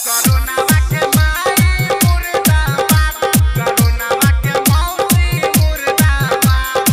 करोनावा के माई मुर्दाबाद करोनावा के मौसी मुर्दाबाद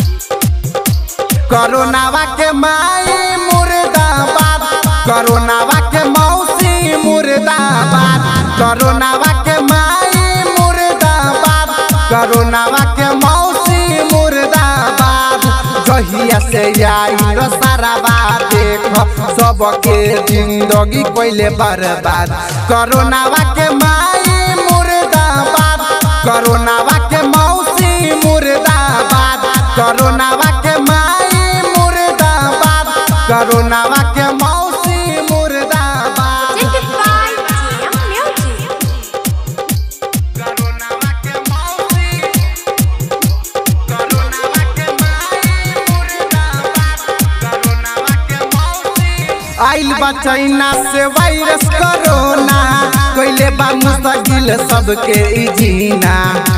करोनावा के माई मुर्दाबाद करोनावा के मौसी मुर्दाबाद करोनावा के माई मुर्दाबाद करोनावा के मौसी मुर्दाबाद जहिया से आई साराबा देख सबके जिंदगी कोइले बर्बाद करोनावा के माई मुर्दाबाद करोनावा के मौसी मुर्दाबाद करोनावा के माई मुर्दाबाद करोनावा के मौसी मुर्दाबाद करोनावा के मौसी करोनावा के माई मुर्दाबाद करोनावा के मौसी आइल बा चाइना से वायरस कोरोना कोइले बा मुस्तकिल सबके ई जीना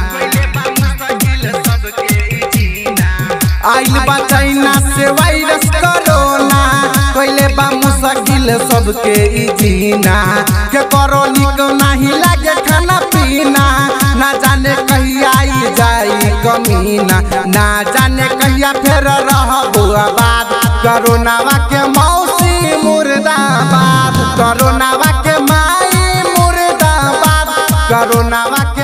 आइल बा चाइना से वायरस कोरोना कोइले बा मुस्तकिल सबके ई जीना के कोरोनी को नहीं लागे खाना पीना ना जाने कहिया आई जाई कमीना ना जाने कहिया फिर रहबो आबाद करोनावा के मौसी मुर्दाबाद करोनावा के माई मुर्दाबाद करोनावा